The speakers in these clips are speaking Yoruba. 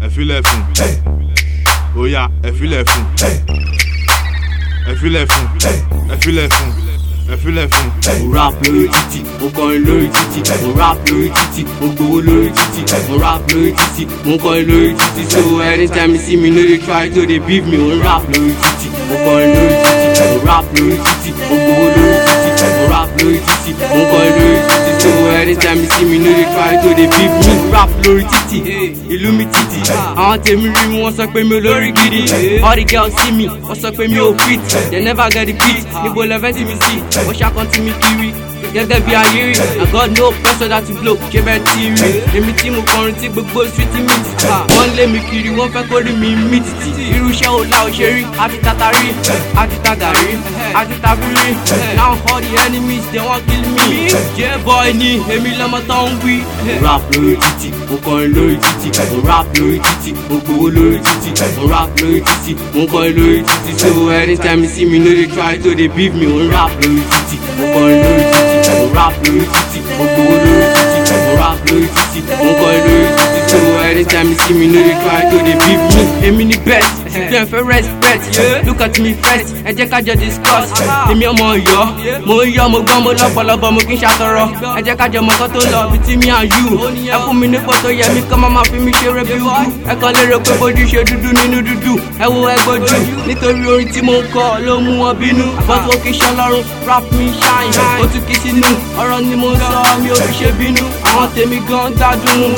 ẹ filẹ̀ fún oya ẹ filẹ̀ fún ẹ filẹ̀ fún ẹ filẹ̀ fún ẹ filẹ̀ fún. mo rap lórí títì mo kọrin lórí títì mo rap lórí títì mo gbowó lórí títì mo rap lórí títì mo kọrin lórí títì so anytime you see me no dey try to dey beef me mo rap lórí títì mo kọrin lórí títì mo rap lórí títì mo gbowó lórí títì mo rap lórí títì mo kọrin lórí títì so anytime you see me no dey try to dey beef me mo rap lórí títì ìlú mi títì àwọn tèmi rí mi wọ́n sọ pé mi ò lórí gidi all the girls see me wọ́n sọ pé mi ò fit they never get the beat níbo lẹ́fẹ̀ẹ́ tí mi sí wọ́n ṣàkóntì mi kiri gẹ́gẹ́ bí ayé rí I got no pressure láti blow ṣé bẹ́ẹ̀ ti rí èmi tí mo kọrin tí gbogbo street mi ti ta wọ́n lé mi kiri wọ́n fẹ́ kó rí mi mí títì irú iṣẹ́ wo la ò ṣe rí àti tata rí àti tàgà rí àti tàbí rí now all the enemies they wan kill me jẹ́ boy ni èmi lọ́mọ tó ń wí. mo rap lórí títì mo kọrin lórí títì mo rap lórí títì mo gbowó lórí títì mo rap lórí títì mo kọrin lórí títì so anytime you see me no dey try to dey beef me mo rap lórí títì mo kọrin lórí títì mo rap lórí títì mo gbowó lórí títì mo rap lórí títì mo kọrin lórí títì so anytime you see me no dey try to dey beef me èmi ni best dem fẹ́ respect look at me first ẹ jẹ́ ká jọ discuss èmi ọmọ Ọ̀yọ́ mo ń yọ mo gbọ́n mo lọ́pọ̀lọpọ̀ mo kì í ṣàtọrọ ẹ jẹ́ ká jọ mọ̀kọ́ tó lọ bí tí mi à yù ẹ fún mi nípò tó yẹ mi kọ́ máa ma fi mi ṣeré bí wú ẹ kàn lérò pé bójú ṣe dúdú nínú dúdú ẹ wo ẹ gbójú nítorí orin tí mo ń kọ ló mú wọn bínú àbọ̀tò kì í ṣe ọlọ́run rap mi ṣáìn ó tún kì í sínú ọ̀rọ̀ ni mo ń sọ mi ò fi ṣe bínú àwọn tèmi gan gbádùn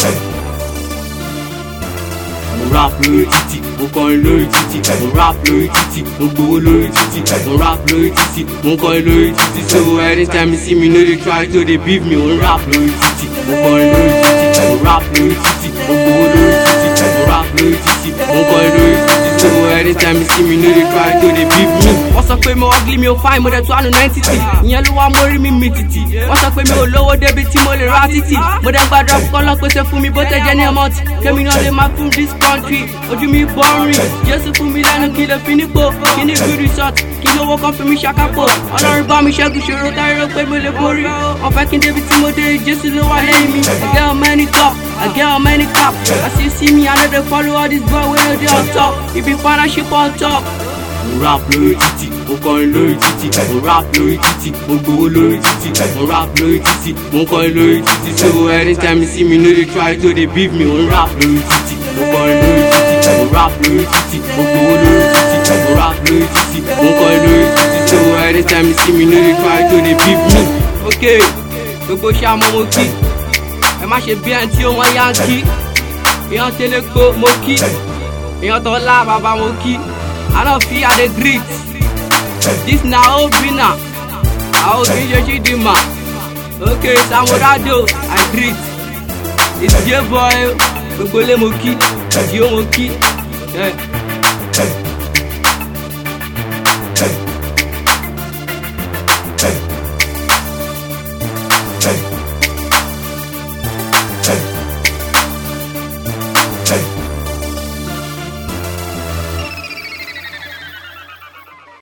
mo rap lórí títì mo kọrin lórí títì mo rap lórí títì mo gbowó lórí títì mo rap lórí títì mo kọrin lórí títì so anytime you see me no dey try to dey beef me mo rap lórí títì mo kọrin lórí títì mo rap lórí títì mo gbowó lórí títì mo rap lórí títì mo kọrin lórí títì so anytime you see me no dey try to dey beef me. wọ́n sọ pé mo ugly mi ò fine mo dẹ̀ tó àánú náìtìtì ìyẹn ló wá mórí mi mi tìtì wọ́n sọ pé mi ò lówó débi tí mo lè ra títì mo dẹ̀ gbàdúrà fún kọ́lọ́ pèsè fún mi bó tẹ̀ jẹ́ ní ọmọ tí kémi náà lè máa fún this country ojú mi bọ́rin jésù fún mi lẹ́nu kí lè fi nípò kí ní good resort kí lówó kan fi mi ṣàkápò ọlọ́run bá mi ṣẹ́gun ṣòro táyé rò pé mo lè borí wọ́n fẹ́ kí n débi tí mo dé jésù ló wà lẹ́yìn mi I get on many top I get on many cap as you see me I no dey follow all this boy wey no dey on top if be partnership on top. mo rap lórí títì mo kọrin lórí títì mo rap lórí títì mo gbowó lórí títì mo rap lórí títì mo kọrin lórí títì so anytime you see me no dey try to dey beef me mo rap lórí títì mo kọrin lórí títì mo rap lórí títì mo gbowó lórí títì mo rap lórí títì mo kọrin lórí títì so anytime you see me no dey try to dey beef me. ok gbogbo ṣàmọ́ mo kí ẹ má ṣe bí ẹni tí ó wọ́n yá ń kí èèyàn tẹ́lẹ̀ pé mo kí èèyàn tó lá bàbá mo kí I no fit I dey greet this na obina àwọn òbí ṣe ṣì di mà ok samurado I greet it's j boy gbogbo lé mo kí jí ó mo kí. Yeah.